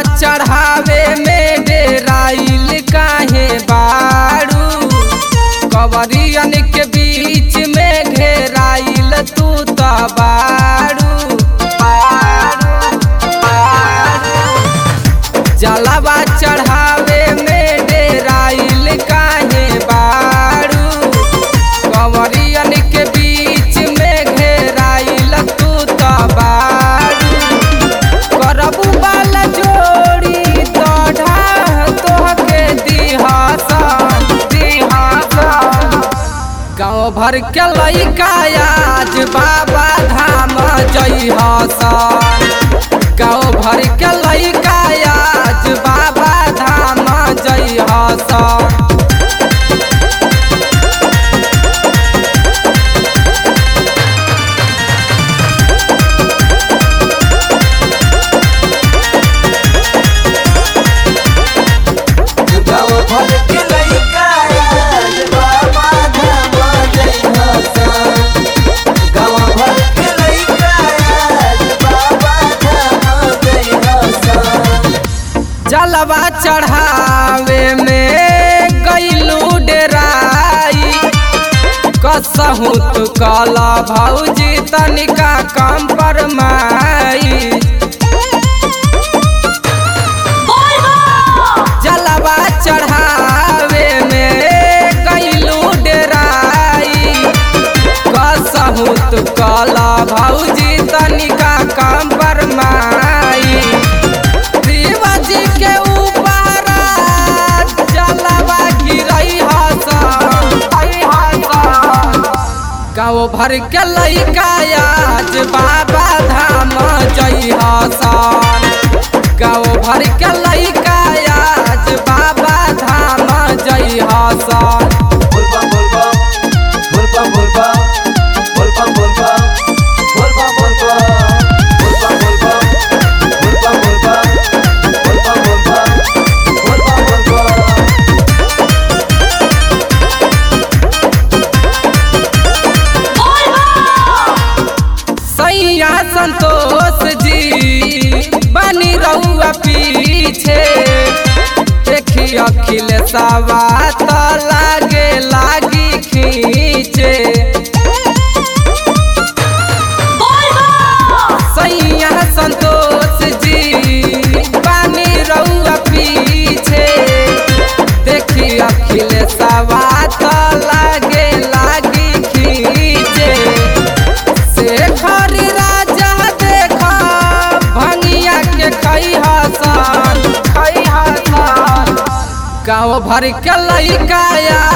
चढ़ावे में डेराइल काहे बारू कवरियन के बीच में घेराइल तू त बारू बारू, बारू। जलवा चढ़ावे में डेराइल काहे बारू कंवरियन के बीच में घेराइल तू त बारू करबू बाल जोड़ी तोढ़ा तोहके दिहासन दिहासन गाँव भर के लइका आज बाबा धाम जइहसन गाँव भर के लइका आज बाबा धाम जइहसन गाँव भर के लइका आज बाबा धाम जइहसन। गाँव भर के लइका आज बाबा धाम जइहसन। जलवा चढ़ावे में गईलू डेराई कसहू तू कला भौजी तनिका कम पर माई जलवा चढ़ावे में गईलू डेराई कसहू तू कला भौजी तनिका कम पर माई शिवाजी के ऊपर जलवा गिरई हसन गाँव भर के लइका आज बाबा धाम जई हसन गाँव भर के लइका आज बाबा धाम जई हसन बोलबम बोलबम बोलबम बोलबम बोलबम बोलबम बोलबम बोलबम बोलबम बोलबम बोलबम बोलबम बोलबम बोलबम बोलबम सैया संतोष जी बनी रहुआ पीछे देखी अखिल सवा तो लागे लागी खींचे सैया संतोष जी बनी रहुआ पीछे देखी अखिल सवा तो लागे लागी खींचे शेखर राजा देखा भंगिया के खई हसन खई हसन गाँव भर के लइका